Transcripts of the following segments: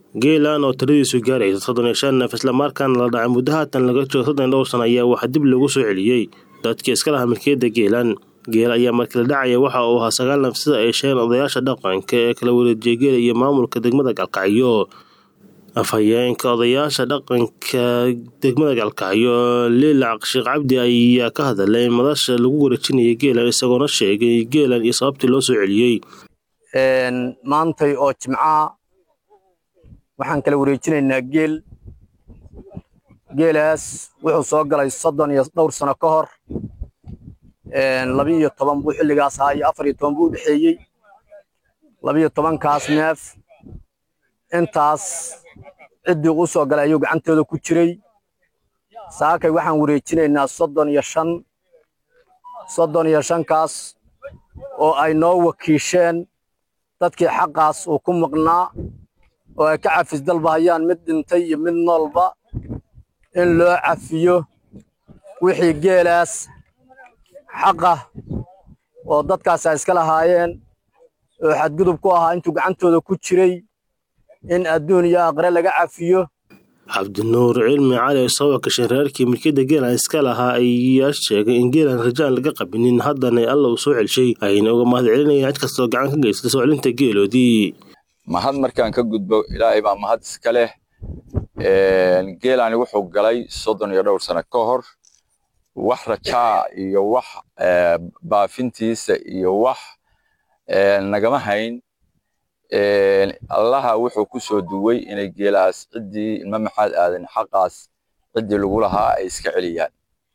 geelan oo tiradiisu gaaraysa soddon iyo shan neef islamarkaana la dhacay muddo haatan laga joogo soddon iyo dhowr sana ayaa waxaa dib loogu soo celiyey dadkii iska lahaa milkiyadda geelan geel ayaa markii la dhacaya waxa uu ahaa sagaal neef sida ay sheegeen odayaasha dhaqanka ee kala wareejiyay geela iyo maamulka degmada galkacyo afhayeenka odayaasha dhaqanka degmada galkacyo liilac sheekh cabdi ayaa ka hadalay madasha lagu wareejinayay geelan isagoona sheegay geelan iyo sababtii loo soo celiyey maantay oo jimcaha waxaan kala wareejinaynaa geel geelaas wuxuu soo galay soddon iyo dhowr sano ka hor labiiyo toban buu xilligaas ahaa iyo afar iyo toban buu u dhexeeyey labiiyo tobankaas neef intaas ciddii u soo galay ayuu gacantooda ku jiray saakay waxaan wareejinaynaa soddon iyo shan soddon iyo shankaas oo ay noo wakiisheen dadkii xaqaas uu ku maqnaa oo ay ka cafis dalbahayaan mid dhintay iyo mid noolba in loo cafiyo wixii geelaas xaqa oo dadkaas ay iska lahaayeen oo xadgudub ku ahaa intuu gacantooda ku jiray in adduun iyo aqre laga cafiyo cabdinuur cilmi cali soo wakashay reerkii milkiyadda geelan iska lahaa ayaa sheegay in geelan rajaan laga qabinin haddana alla uu soo celshay ayna uga mahad celinayaan cid kastoo gacan ka geysatay soo celinta geeloodii mahad markaan ka gudbo ilaahay baa mahad iska leh geelani wuxuu galay soddon iyo dhowr sano ka hor wax rajaa iyo wax baafintiisa iyo wax nagama hayn allaha wuxuu ku soo duway inay geelaas ciddii ilma maxaad aadan xaqaas ciddii lagu lahaa ay iska celiyaan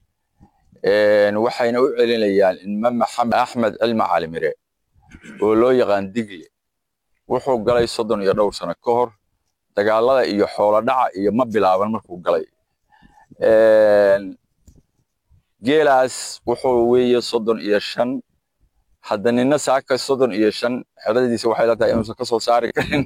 waxayna u celinayaan ilma maxamed axmed cilmi calimire oo loo yaqaan digle wuxuu galay soddon iyo dhowr sano ka hor dagaalada iyo xoolo dhaca iyo ma bilaaban markuu galay geelaas wuxuu weeye soddon iyo shan hadda nina saaka soddon iyo shan xeradiisa waxay la tahay inuusan ka soo saari karin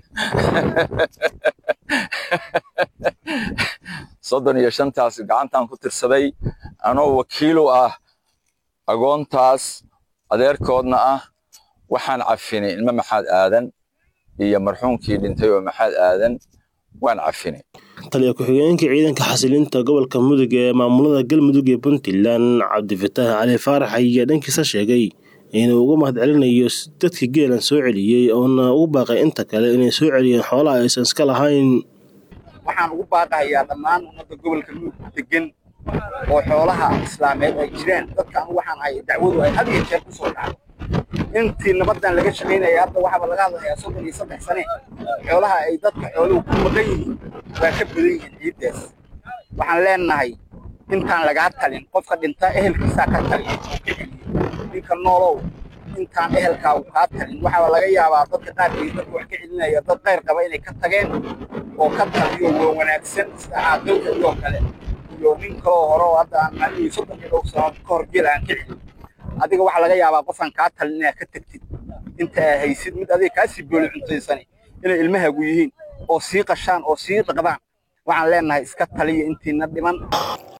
soddon iyo shantaas gacantan ku tirsaday anoo wakiilu ah agoontaas adeerkoodna ah waxaan cafinay ilma maxaad aadan iyo marxuumkii dhintay oo maxaad aadan waan cafinay taliya ku-xigeenka ciidanka xasilinta gobolka mudug ee maamulada galmudug ee puntland cabdifataax cali faarax ayaa dhankiisa sheegay inuu uga mahad celinayo dadka geelan soo celiyey oona ugu baaqay inta kale inay soo celiyeen xoolaha aysan iska lahayn waxaan ugu baaqahayaa dhammaan ummadda gobolka mudug degan oo xoolaha islaameed ay jiraan dadka anu waxaan hay dacwadu ay had iyo jeer ku soo dhacdo intii nabaddan laga shaqaynaya hadda waxaaba laga hadlayaa soddon iyo saddex sane xoolaha ay dadka xooluhu ku maqan yihiin waa ka badan yihiin ciiddaas waxaan leenahay intaan lagaa talin qofka dhinta ehelkiisaa ka talin ninka noolow intaan ehelkaagu kaa talin waxaaba laga yaabaa dadka qaarkii dadka wax ka celinaya dad qayr qaba inay ka tageen oo ka taliyo waa wanaagsan sida caaqilka iyo kale iyo nin kaloo hore oo hadda aan maalmihii soddon iyo dhowr sano ka hor geel aan ka celin adiga waxaa laga yaabaa qofaan kaa talin inaad ka tagtid inta aa haysid mid adiga kaasii booli cuntaysani inay ilmahaagu yihiin oo sii qashaan oo sii dhaqdaan waxaan leenahay iska taliya intiina dhiman